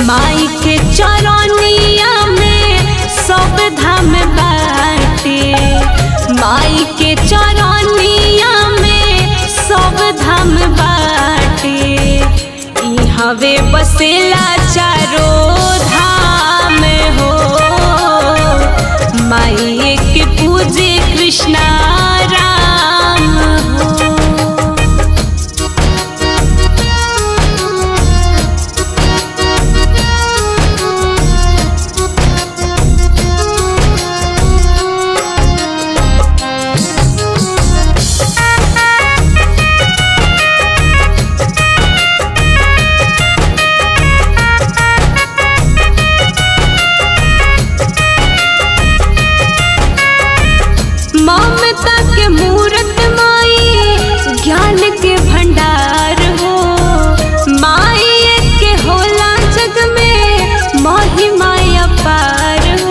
माई के चरनिया में सब धाम बाटे माई के चरनिया में सब धाम बाटे ई हवे बसेला चारो धाम हो माई के पूजे कृष्णा राम हो ममता के मूरत माई ज्ञान के भंडार हो माई के होला जग में महिमा अपार हो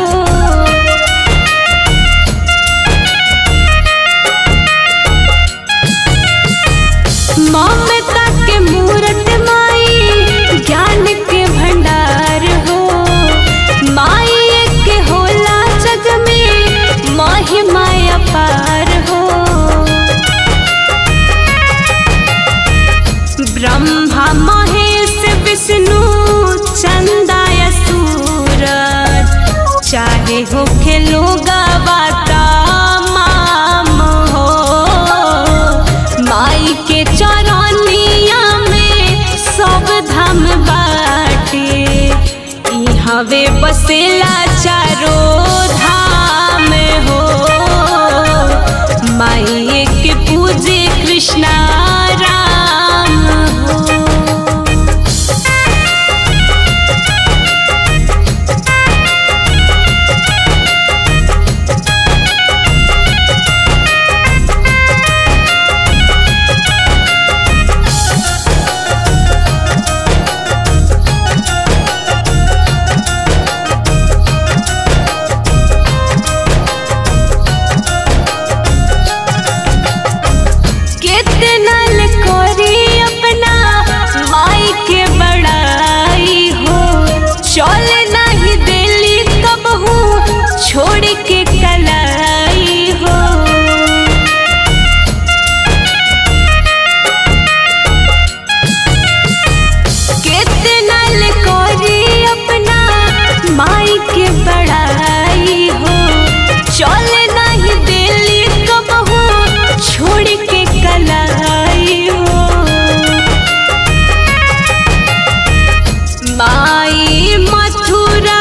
ममता के मूरत माई ज्ञान के भंडार हो माई के होला जग में महिमा अपार हो ब्रह्मा महेश विष्णु चंदाय सूरज चाहे हो खेलो गवाता माम हो माई के चरनिया में सब धाम बाटे ई हवे बसेला चारो धाम हो माई के पूजे कृष्णा राम हो कितना कोरी अपना माई के बड़ाई हो चल नहीं दिल्ली कब हूँ छोड़ के कलाई हो कितना कोरी अपना माई के बड़ाई हो चल नहीं दिल्ली कब हूँ छोड़ के कलाई हो माई मथुरा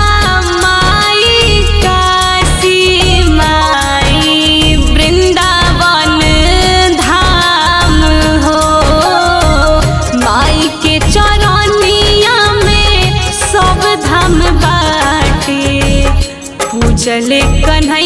माई काशी माई वृंदावन धाम हो माई के चरनिया में सब धाम बाटे पूजले कन्हैया